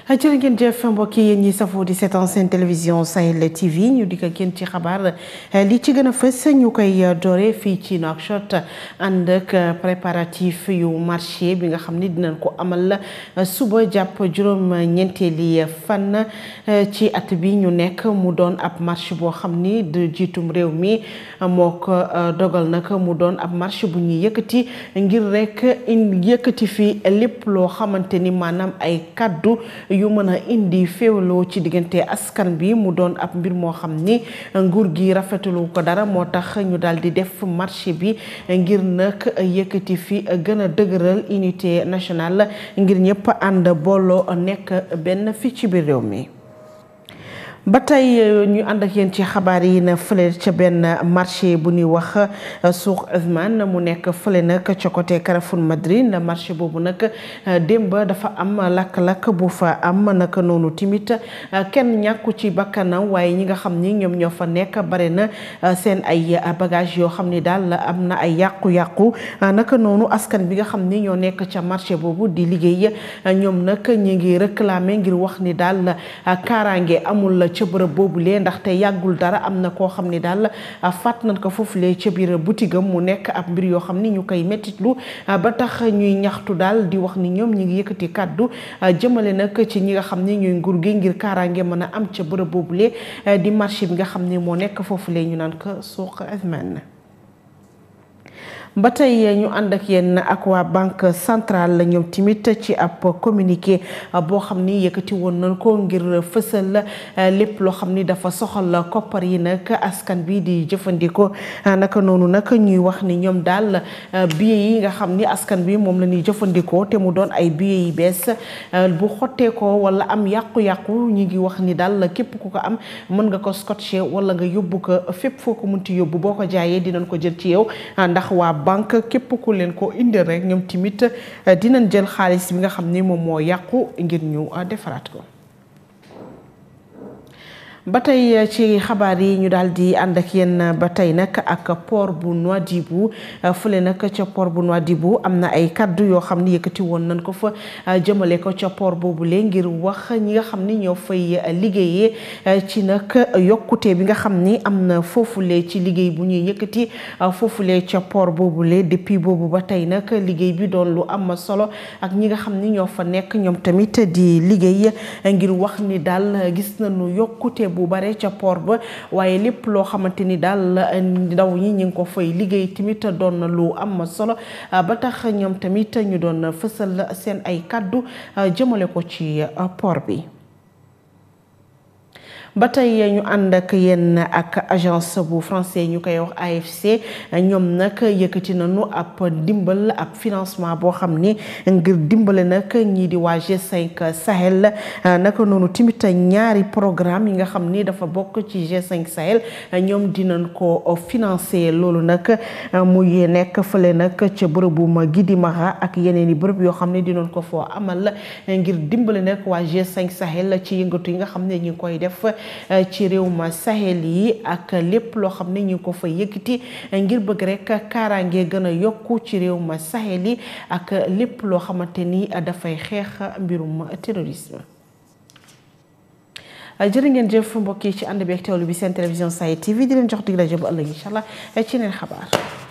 jërë ngeen jëf mbokk yi yéen ñi safoo di seetaan seen télévision Sahel TV ñu di ko génn ci xabaar li ci gën a fës ñu koy doore fii ci Nouakchott ànd ak préparatif yu marché bi nga xam ni dinañ ko amal suba jàpp juróom ñeenteeli fan ci at bi ñu nekk mu doon ab marché boo xam ni de jiitum réew mi moo ko dogal nag mu doon ab marché bu ñuy yëkkati ngir rek indi yëkkati fi lépp loo xamante ni maanaam ay kaddu yu mën a indi féewaloo ci diggante askan bi mu doon ab mbir moo xam ni nguur gi rafetalu ko dara moo tax ñu daal di def marché bi ngir nag yëkkati fi gën a dëgëral unité nationale ngir ñëpp ànd booloo nekk benn fii ci biir réew mi. ba tey ñu ànd ak yéen ci xabaar yi na fële ca benn marché bu ñuy wax suuq Ousmane mu nekk fële nag ca côté Carrefour Madrid marché boobu nag démb dafa am lakk-lakk bu fa am naka noonu timit kenn ñàkku ci bakkanam waaye ñi nga xam ni ñoom ñoo fa nekk bare na seen ay bagage yoo xam ni daal am na ay yàqu-yàqu naka noonu askan bi nga xam ni ñoo nekk ca marché boobu di liggéey ñoom nag ñi ngi réclamer ngir wax ni daal kaaraange amul ca bërëb boobulee ndaxte yàggul dara am na koo xam ni daal fàtt nañ ko foofulee ca biir boutique am mu nekk ab mbir yoo xam ni ñu koy mettitlu ba tax ñuy ñaxtu daal di wax ni ñoom ñi ngi yëkkati kàddu jëmale nag ci ñi nga xam ni ñuy nguur gi ngir kaaraange mën a am ca bërëb boobulee di marché bi nga xam ni moo nekk foofulee ñu naan ko suuq Ousmane ba tey ñu ànd ak yéen ak waa banque centrale la ñoom tamit ci ab communiqué boo xam ni yëkkati woon nañ ko ngir fësal lépp loo xam ni dafa soxal koppar yi nag askan bi di jëfandikoo naka noonu nag ñuy wax ni ñoom daal billets yi nga xam ni askan bi moom la ñuy jëfandikoo te mu doon ay billets yi bees bu xottee ko wala am yàqu-yàqu ñu ngi wax ni daal képp ku ko am mën nga ko scotché wala nga yóbbu ko fépp foo ko munti yóbbu boo ko jaayee dinañ ko jël ci yow ndax waa banque képp ku leen ko indi rek ñoom tamit dinañ jël xaalis bi nga xam ni moom moo yàqu ngir ñu defaraat ko ba tey ci xabaar yi ñu daal di ànd ak yéen ba tey nag ak port bu Nouadhibou fële nag ca port bu Nouadhibou am na ay kaddu yoo xam ni yëkkati woon nañ ko fa jëmale ko ca port boobule ngir wax ñi nga xam ni ñoo fay liggéeyee ci nag yokkute bi nga xam ni am na foofule ci liggéey bu ñuy yëkkati foofule ca port boobule depuis boobu ba tey nag liggéey bi doon lu am solo ak ñi nga xam ni ñoo fa nekk ñoom tamit di liggéey ngir wax ni daal gis nañu yokkute. bu bare ca port ba waaye lépp loo xamante ni daal ndaw ñi ñu ngi ko fay liggéey tamit doon na lu am solo ba tax ñoom tamit ñu doon fësal seen ay kàddu jëmale ko ci port bi ba tey ñu ànd ak yéen ak agence bu français ñu koy wax AFC ñoom nag yëkkati nañu ab dimbal ab financement boo xam ni ngir dimbale nag ñii di waa G5 Sahel naka noonu tamit ñaari programme yi nga xam ni dafa bokk ci G5 Sahel ñoom dinañ ko financer loolu nag muy nekk fële nag ca bërëbum Gidimara ak yeneen i bërëb yoo xam ne dinañ ko foo amal ngir dimbale nag waa G5 Sahel ci yëngatu yi nga xam ne ñu ngi koy def. ci réew ma Sahel yi ak lépp loo xam ne ñu ngi ko fa yëkkati ngir bëgg rek kaaraange gën a yokku ci réew ma Sahel yi ak lépp loo xamante ni dafay xeex mbirum terrorisme. jërë ngeen jëf mbokk yi ci ànd bi ak teewlu bi seen télévision Sahel TV di leen jox dig rajo ba ëllëg incha allah ci neen xabaar.